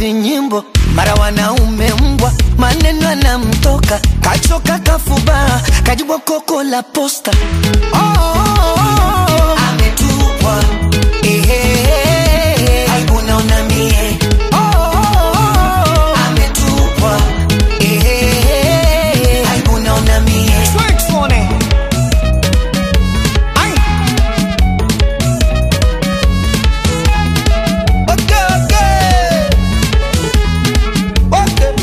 vinyimbo mara wanaume mbwa maneno anamtoka kachoka kafubaa kajibwa koko la posta oh, oh, oh, oh. ametupwa ehehehe. aibu naona mie oh, oh, oh, oh. ametupwa ehehehe. aibu naona mie Ai. Okay, okay. Okay.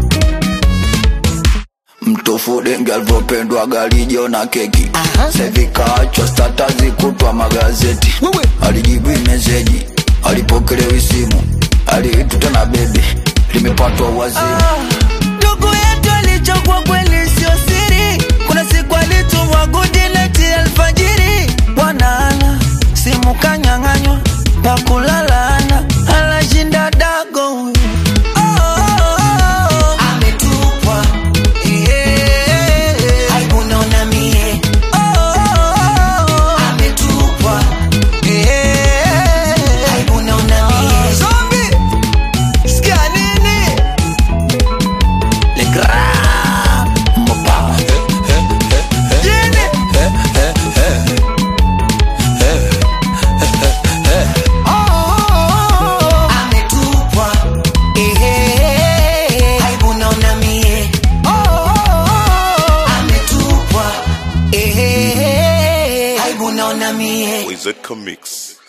mtofu dengi alivyopendwa galijo na keki Aha. sevikaachwa statazi kutwa magazeti Wewe. alijibu meseji alipokelewi simu aliituta na bebe limepatwa wazimu ndugu yetu alichokwa kweli sio siri kuna siku alitumwa gudineti alfajiri bwanaana simu kanyang'anywa pakulalana alashinda dago huyu. Oh, oh, oh, oh. ametupwa Eh, aibu naona mie Oh, oh, oh, oh. ametupwa Eh, aibu naona mie Zombie, sikia nini Le Grand Mopa. Jini. Oh, oh, oh, oh. Ametupwa. Ehehehe. Aibu naona mie. Oh, oh, oh, oh. Ametupwa. Ehehehe. Aibu naona mie. Wizard Comics.